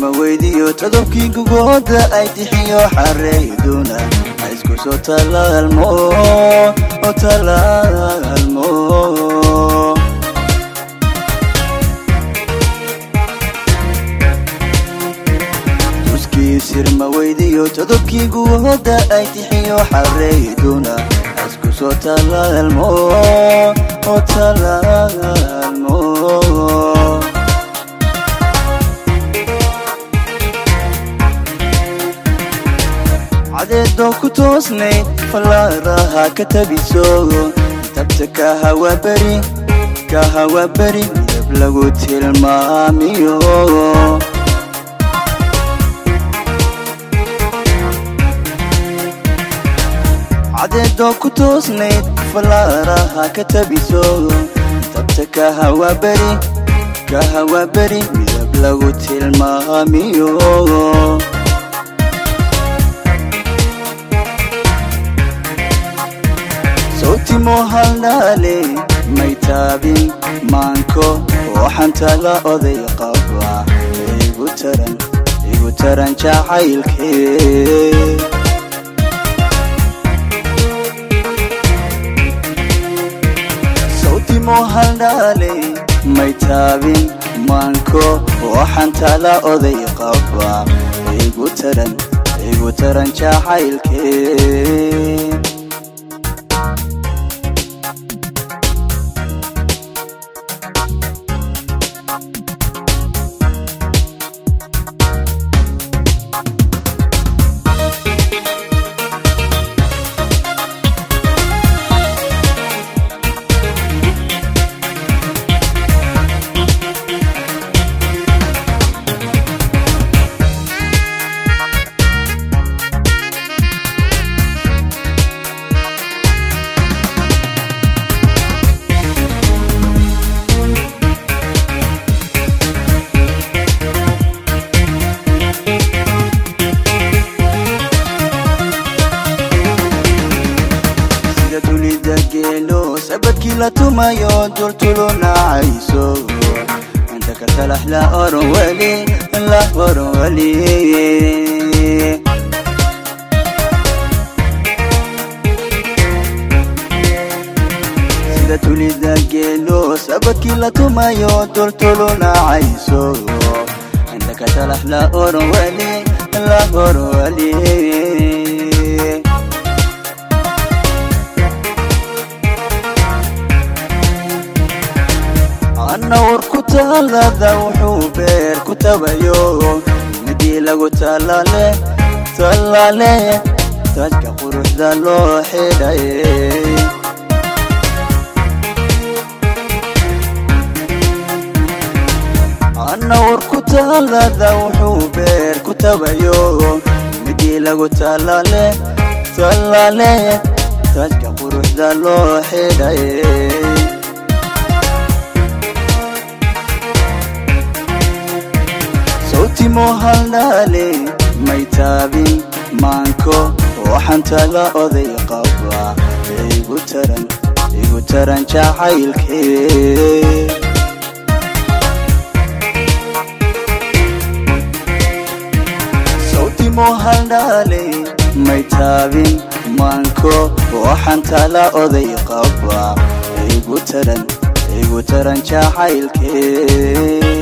ma weydiyo todobkii gugooda ay tixiyo xareyduna ha isku soo talaalmo oo talaalmo tuskii sir ma weydiyo todobkii gugooda ay tixiyo xareyduna ha isku soo talaalmo oo talaalmo cadeedoo ku toosnayd fallaaraha ka tabiso tabta ka hawaberi ka hawaberi midab lagu tilmaamiyo cadeedoo ku toosnayd fallaaraha ka tabiso tabta ka hawaberi ka hawaberi midab lagu tilmaamiyo sawtimo haldhaale may taabin maanko waxanta la oday qaba igu taran igu taran jacaylkee sawtimo haldhaale may taabin maanko waxanta la oday qaba igu taran igu taran jacaylkee sida dunida geelo sabadkii la tumayo dultulo nacayso inta ka talax la oran weli la oran weli sida dunida geelo sabadkii la tumayo dultulo nacayso inta ka talax la oran weli la oran weli anna war ku taalada wuxuu beer ku tabayo midii lagu talaale talaale taajka quruxda loo xidhay anna war ku taalada wuxuu beer ku tabayo midii lagu talaale talaale taajka quruxda loo xidhay sawtimo haldhaale may taabin maanko waxanta la oday qaba igu taran igu taran jacaylkee sawtimo haldhaale may taabin maanko waxanta la oday qaba igu taran igu taran jacaylkee